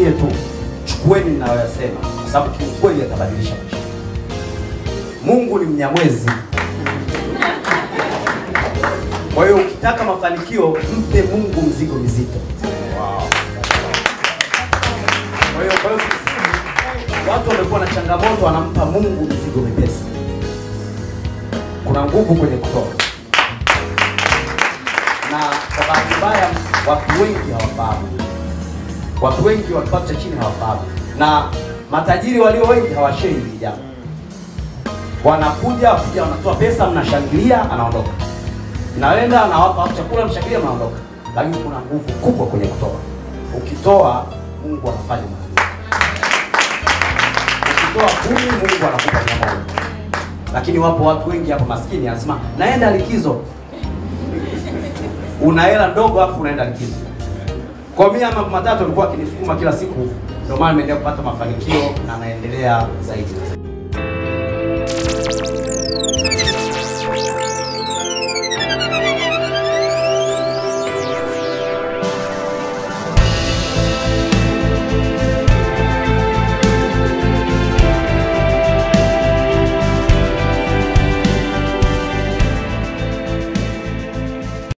niwaambie tu, chukueni ninayoyasema, kwa sababu kiukweli yatabadilisha maisha. Mungu ni mnyamwezi. Kwa hiyo ukitaka mafanikio, mpe Mungu mzigo mzito. Kwa hiyo kwa hiyo kimsingi, watu wamekuwa na changamoto, wanampa Mungu mzigo mepesi. Kuna nguvu kwenye kutoa, na kwa bahati mbaya watu wengi hawafahamu. Watu wengi wa kipato cha chini hawafahamu, na matajiri walio wengi hawashei hili jambo. Wanakuja kuja, wanatoa pesa, mnashangilia, anaondoka, naenda anawapa watu chakula, mshangilia, mnaondoka. Lakini kuna nguvu kubwa kwenye kutoa. Ukitoa Mungu anafanya mara ukitoa kumi Mungu anakupa mia moja. Lakini wapo watu wengi hapa maskini, anasema naenda likizo. Una hela ndogo afu unaenda likizo. Kwa mimi mambo matatu alikuwa akinisukuma kila siku, ndio maana nimeendelea kupata mafanikio na naendelea zaidi na zaidi.